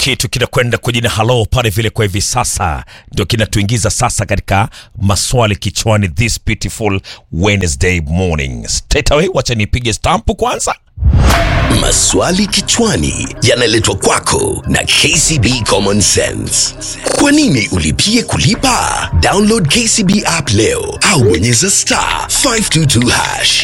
kitu kinakwenda kwa jina halo pale vile kwa hivi sasa ndio kinatuingiza sasa katika maswali kichwani this beautiful Wednesday morning. Straight away, wacha nipige stampu kwanza. Maswali kichwani yanaletwa kwako na KCB Common Sense. Kwa nini ulipie kulipa? Download KCB app leo au bonyeza star 522 hash.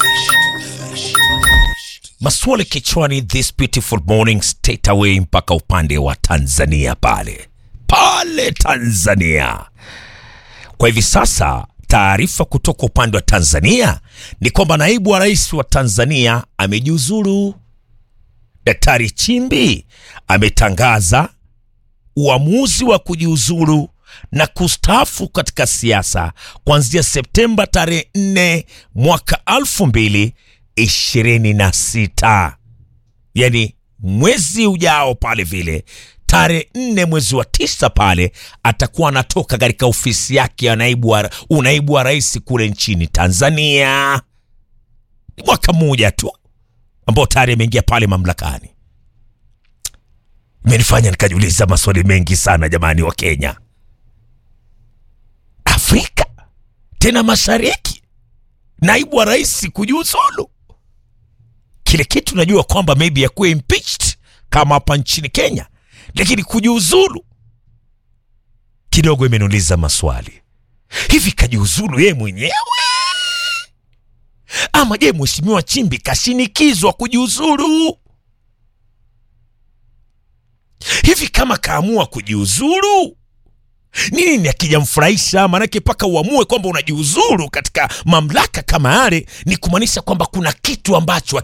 Maswali kichwani this beautiful morning straight away mpaka upande wa Tanzania pale pale Tanzania. Kwa hivi sasa taarifa kutoka upande wa Tanzania ni kwamba naibu wa rais wa Tanzania amejiuzulu. Daktari Chimbi ametangaza uamuzi wa kujiuzulu na kustaafu katika siasa kuanzia Septemba tarehe 4 mwaka elfu mbili ishirini na sita yani mwezi ujao pale vile tarehe nne mwezi wa tisa pale atakuwa anatoka katika ofisi yake ya naibu wa, unaibu wa rais kule nchini Tanzania. Ni mwaka mmoja tu ambao tayari ameingia pale mamlakani. Imenifanya nikajiuliza maswali mengi sana jamani, wa Kenya, Afrika tena mashariki, naibu wa rais kujiuzulu kile kitu najua kwamba maybe yakuwa impeached kama hapa nchini Kenya, lakini kujiuzulu kidogo imeniuliza maswali. Hivi kajiuzulu yeye mwenyewe ama je, mheshimiwa Chimbi kashinikizwa kujiuzulu? Hivi kama kaamua kujiuzulu nini akijamfurahisha? Maanake mpaka uamue kwamba unajiuzulu katika mamlaka kama yale, ni kumaanisha kwamba kuna kitu ambacho